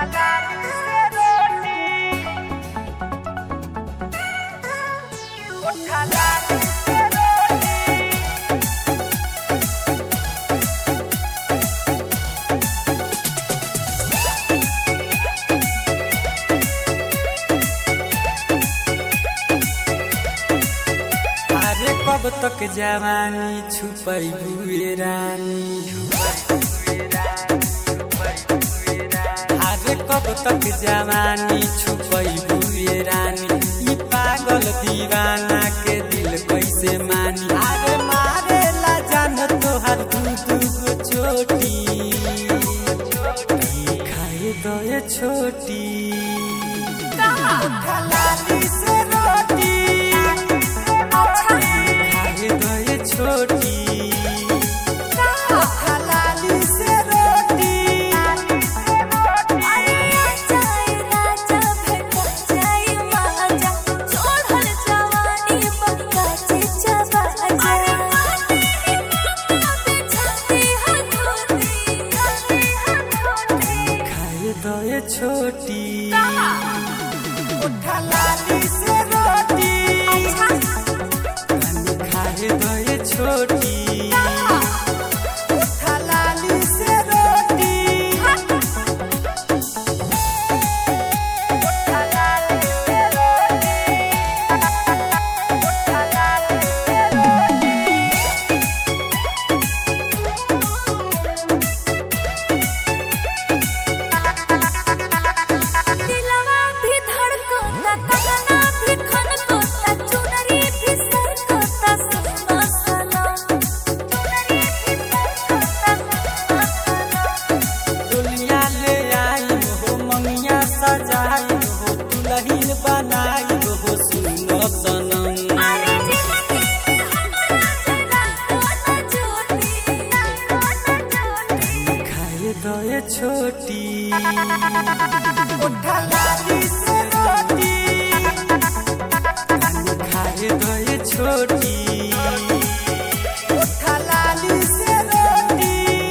अरे कब तक जवानी छुपई हुए रानी अरे कब तक जवानी छुपई हुए रानी ई पागल दीवाना के दिल कैसे मानी अरे मारे ला जान तोहर दू दू गो चोटी खाए दो ये छोटी खलाली से रोटी खाए दो ये छोटी खलाली से रोटी खाए दो ये छोटी खलाली से रोटी खाए दो ये छोटी खलाली से रोटी दिलवा भी धड़कता कंगना भी खनकता चुनरी भी सरकता सुना सनम चुनरी भी सरकता सुना सनम दुनिया ले आई हो मंगिया सजाई हो दुल्हन बनाई हो सुनो सनम अरे जिंदगी में हमरा जरा कोना छोटी कोना छोटी खाए दो ये छोटी खलाली से रोटी खाए दो ये छोटी खलाली से रोटी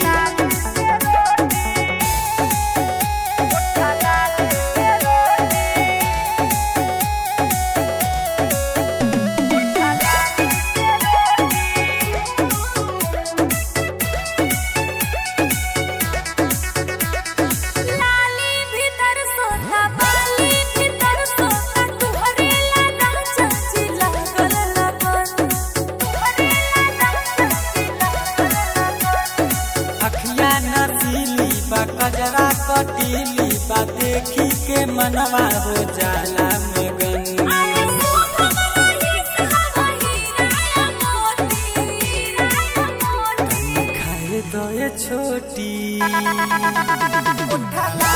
लाली भीतर सोता बाली भीतर सोता तुहरे ला चाची लागल लगन तुहरे ला चाची लागल लगन अखिया नसीली बा कजरा कटीली बा देखी के मनवा हो जाला मगन अरे सुखमयी सहाई राया मोती राया मोती खाए दो ये छोटी खलाली